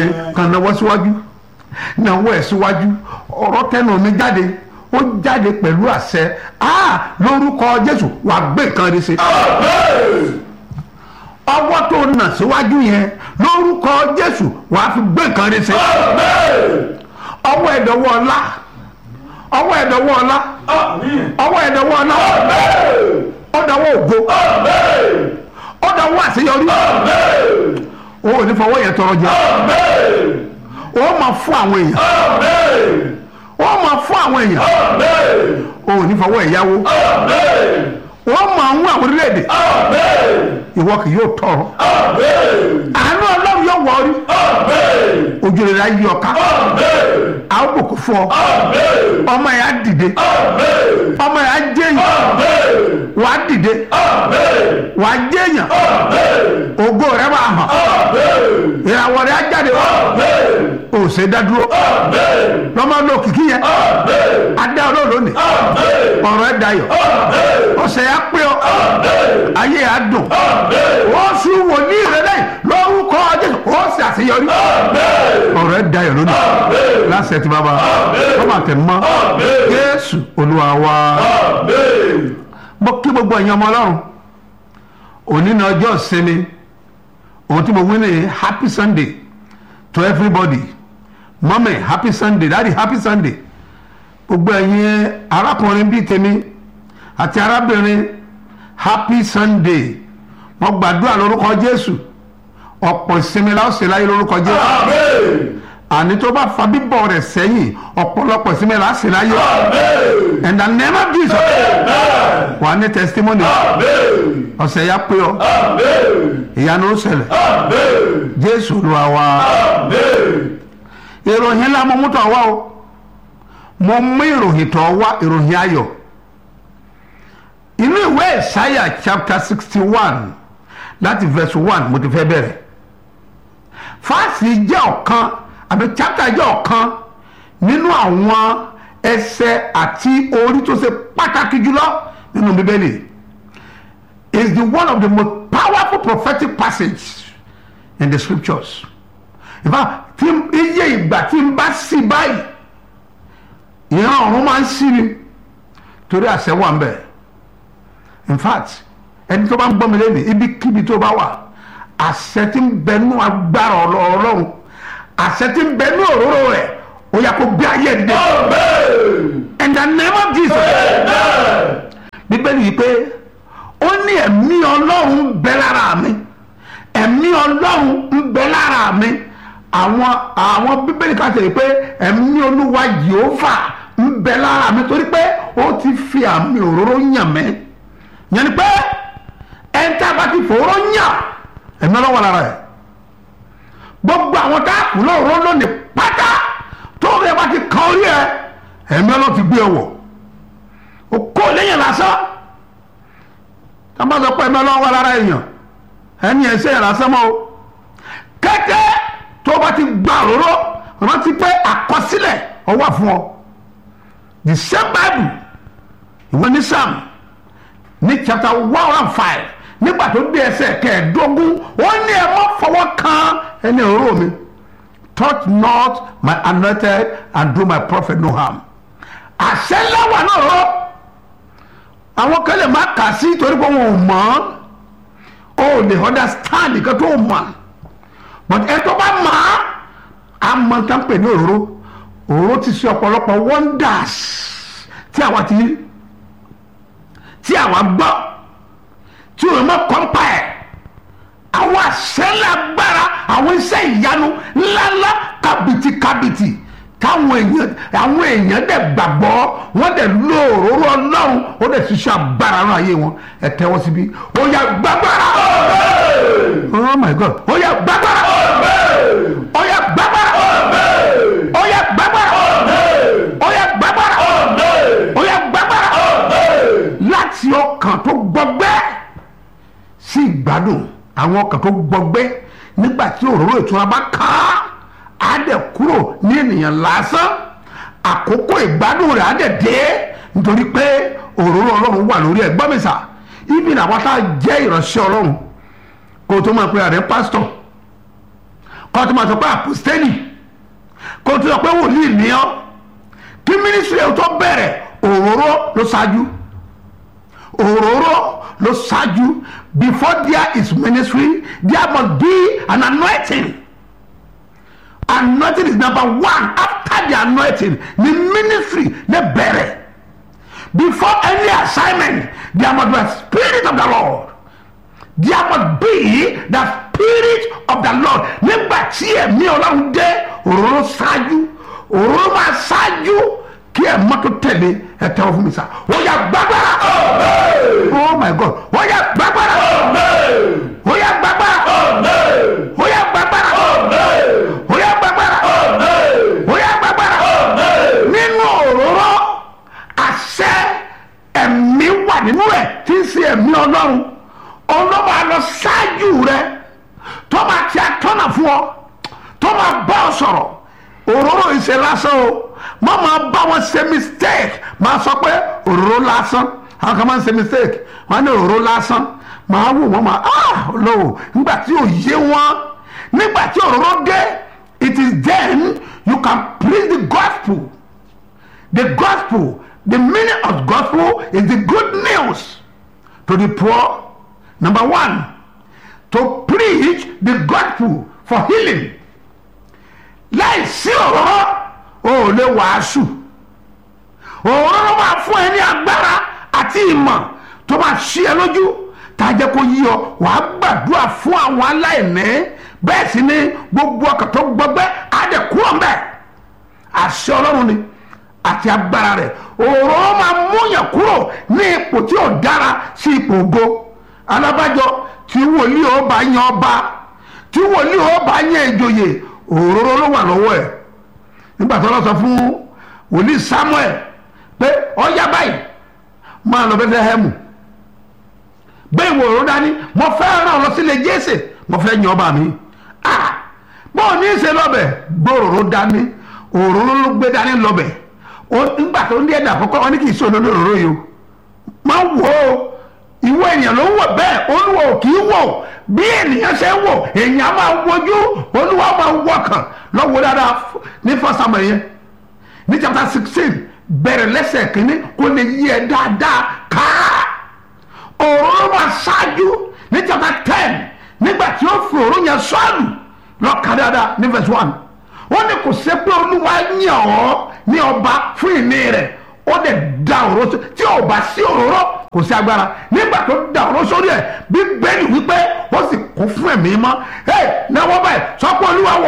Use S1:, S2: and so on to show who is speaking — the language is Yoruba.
S1: kàn náwó síwájú náwó ẹ̀ síwájú ọ̀rọ̀ tẹnu mi jáde ó jáde pẹ̀lú àṣẹ ah lórúkọ jésù wà gbé nǹkan rí sí ọwọ́ tó nà síwájú yẹn lórúkọ jésù wà fi gbé nǹkan rí sí ọwọ́ ẹ̀dọ̀wọ́ ọlá ọwọ́ ẹ̀dọ̀wọ́ ọlá ọwọ́ ẹ̀dọ̀wọ́ ọlá ọ̀dọ̀wọ́ ògo ọ̀dọ̀wọ́ àṣeyọrí o ò ní fọwọ́ yẹn tọrọ jẹ o máa fún àwọn èèyàn o máa fún àwọn èèyàn o ò ní fọwọ́ ẹ̀yáwó o máa ń wọ àwọn orílẹ̀-èdè ìwọ kì yóò tọrọ àánú ọlọ́run yóò wọ orí ojú rẹ̀ á yí ọ ká a ó bùkún fún ọ ọmọ yẹn á dìde ọmọ yẹn á jẹyìn wàá dìde wàá jẹyìn ògo rẹ máa hàn ìràwọ̀ rẹ á jáde o ṣe dádúró lọ́mọ ló kìkì yẹn adá ọlọ́run ní ọ̀rọ̀ ẹ̀ dayọ̀ ọ̀sẹ̀ yà pé ọ ayé yà dùn ó sì wò ní ìrẹ́lẹ̀ lórúkọ jésù ó sì àṣeyọrí ọ̀rọ̀ ẹ̀ dayọ̀ lónìí lásẹ̀ tí bàbá ọmọ àtẹnumọ́ jésù olúwa wa mo kí gbogbo ẹ̀yin ọmọ ọlọ́run òní ní ọjọ́ ìsinmi òun tí mo wí ní happy sunday to everybody mọ́mí happy sunday daddy happy sunday gbogbo ẹ̀yin arákùnrin bíi tèmi àti arábìnrin happy sunday mo gbàdúrà lórúkọ jésù ọ̀pọ̀ ìsinmi la ó ṣe láyé lórúkọ jésù àní tó bá fa bíbọ̀ rẹ̀ sẹ́yìn ọ̀pọ̀lọpọ̀ ìsinmi la ó ṣe láyé and the name of jesus wà ní testimony ọ̀sẹ̀ ya pé ọ ìyanu ó ṣẹlẹ̀ jésù olúwa wa ìròyìn ńlá mo mú tọ̀ wá o mo mú ìròyìn tọ̀ wá ìròyìn ayọ̀ inú ìwé ìsáyà chapter sixty one láti verse one mo ti fẹ́ bẹ̀rẹ̀ fáàsì jẹ́ ọ̀kan àbí chapter jẹ́ ọ̀kan nínú àwọn ẹsẹ̀ àti orí tó ṣe pàtàkì jùlọ nínú bíbélì is the one of the most powerful prophetic passage in the scriptures in fact tí iye ìgbà tí n bá sí báyìí ìran ọ̀run máa ń sí ni torí àṣẹ wà ń bẹ̀ in fact ẹni tó bá ń gbọ́ mi lẹ́nu ibikíbi tó bá wà àṣẹ tí ń bẹnu agbára ọlọ́run àṣẹ tí ń bẹnu òróró rẹ̀ ó yà kó gbé ayé dìde in the name of Jesus bíbélì yìí pé ó ní ẹ̀mí ọlọ́run ń bẹ lára mi ẹ̀mí ọlọ́run ń bẹ lára mi àwọn àwọn bíbélì ká tẹ̀lé pé ẹ̀mí olúwa Jèhófà ń bẹ lára mi torí pé ó ti fi àmì òróró yàn mí yẹn ni pé ẹni tá a bá ti fòró yàn ẹ̀mí ọlọ́wọ́ lára ẹ̀ gbogbo àwọn tá a kù lóòró lónìí pátá tó rẹ bá ti kan orí ẹ ẹ̀mí ọlọ́wọ́ ti gbé ẹ wọ̀ o kó lẹ́yìn lásán tá a bá sọ pé ẹ̀mí ọlọ́wọ́ lára èèyàn ẹni ẹ̀ sẹ́yìn lásán mọ́ o kẹ́kẹ́ tó bá ti gba òróró rántí pé àkọsílẹ̀ ó wà fún ọ the same bible ìwé ní sam ní chapter one one five nígbà tó dé ẹsẹ̀ kẹẹ̀ẹ́dógún ó ní ẹ má fọwọ́ kan ẹni òróró mi touch not my anointed and do my prophet no harm àṣẹ ńlá wà náà rọ àwọn kan lè má kà sí torí pé wọn ò mọ̀ ọ́ ó lè understand nǹkan tó mọ̀ but ẹ tó bá mọ̀ á mọ̀ tá ń pè ní òróró òróró ti ṣe ọ̀pọ̀lọpọ̀ wonders tí àwa ti rí tí àwa gbọ́ tí òun mọ̀ kọ́ńpà ẹ̀ àwọn àṣẹlẹ̀ agbára àwọn iṣẹ́ ìyanu ńláńlá kàbìtì kàbìtì táwọn èèyàn àwọn èèyàn dẹ̀ gbàgbọ́ wọ́n dẹ̀ lo òróró ọlọ́run ó dẹ̀ ṣiṣẹ́ agbára náà ayé wọn ẹ tẹ́wọ́ síbí ó yá gbàgbára oh my god ó yá gbàgbára ó yá gbàgbára ó yá gbàgbára ó yá gbàgbára ó yá gbàgbára láti ọkàn tó gbọgbẹ́ sí ìgbádùn àwọn ọkàn tó gbọgbẹ́ nígbà tí òróró ìtura bá kàn án á dẹ̀ kúrò ní ènìyàn lásán àkókò ìgbádùn rẹ̀ á dẹ̀ dé nítorí pé òróró ọlọ́run wà lórí ẹ̀ gbọ́ mi sà ibi làwọn tá a jẹ́ ìránṣẹ́ ọlọ́run kó o tó máa pe àrẹ pásítọ̀ kó tó máa sọ pé àpòstélì kó tó sọ pé wòlíì ní ọ́ kí mínísírì ẹ̀ tó bẹ̀rẹ̀ òróró ló ṣáájú òróró ló ṣáájú before there is ministry there must be an anointing anointing is number one after the anointing the ministry dey bẹ̀rẹ̀ before any assignment there must be a spirit of the lord there must be the spirit of the lord nígbà tí ẹ̀mí ọlọ́run dé òróró ṣáájú òróró máa ṣáájú kí ẹ̀ mọ́tò tẹ̀lé ẹ̀ tẹ́wọ́ fún mi sá ó yá gbàgbára oh my god ó yá gbàgbára ó yá gbàgbára ó yá gbàgbára ó yá gbàgbára ó yá gbàgbára nínú òróró àṣẹ ẹ̀mí wà nínú ẹ̀ tí ń ṣe ẹ̀mí ọlọ́run ọlọ́ba lọ ṣáájú rẹ tó máa ti àtọ́nà fún ọ tó máa bá ọ sọ̀rọ̀ òróró ìṣe lásán o má máa bá wọn ṣe mistake máa sọ pé òróró lásán àwọn kan máa ń ṣe mistake wọn ní òróró lásán máa wò wọn máa ah lọ́wọ́ nígbà tí ò yé wọn nígbà tí òróró dé it is then you can preach the gospel the gospel the meaning of gospel is the good news to the poor number one to preach the gospel for healing láì sí òróró o ò lè wàásù òróró máa fún ẹ ní agbára àti ìmọ̀ tó máa ṣí ẹ lójú tá a jẹ́ kó yí ọ wàá gbàdúrà fún àwọn aláìní bẹ́ẹ̀ sì ni gbogbo ọkàn tó gbọgbẹ́ á dẹ̀ kúrò mbẹ́ àṣẹ ọlọ́run ni àti agbára rẹ̀ òróró máa múyàn kúrò ní ipò tí ò dára sí ipò ògo alábàjọ tí wòlíì ó bá yan ọba tí wòlíì ó bá yan ìjòyè òróró ló wà lọ́wọ́ ẹ̀ nígbà tó lọ sọ fún wòlíì samuel pé ọyá báyìí máa lọ bẹ́tẹ́hẹ́mù bẹ́ẹ̀ wò ó dání mo fẹ́ ràn ọ́ lọ sílé jésè mo fẹ́ yan ọba mi ah bọ́ọ̀ ní í ṣe lọ́bẹ̀ gbòòrò dání òróró ló gbé dání lọ́bẹ̀ nígbà tó ń dé ẹ̀dà àkọ́kọ́ wọn ní kì í sọ lórí òróró yìí o máa wò ó ìwọ ènìyàn ló ń wò bẹ́ẹ̀ olúwa ò kì í wò bí ènìyàn ṣe ń wò èèyàn máa wojú olúwa máa wọkàn lọ́wọ́ dáadáa ní fọ́sàmù yẹn ní chapter sixteen bẹ̀rẹ̀ lẹ́sẹ̀ kínní kó lè yí ẹ dáadáa káá òróró máa ṣáájú ní chapter ten nígbà tí ó fi òróró yẹn sọ́ọ̀lù lọ́ka dáadáa ní verse one wọ́n ní kò ṣe pé olúwa yàn ọ́ ní ọba fún ìní rẹ̀ ó dẹ̀ da òróró tí ò bá sí òróró kò sí agbára nígbà tó da òróró sórí ẹ̀ bíbélì wípé ó sì kún fún ẹ̀mí mọ́ ẹ̀ náwó báyìí sọ pé olúwa wọ̀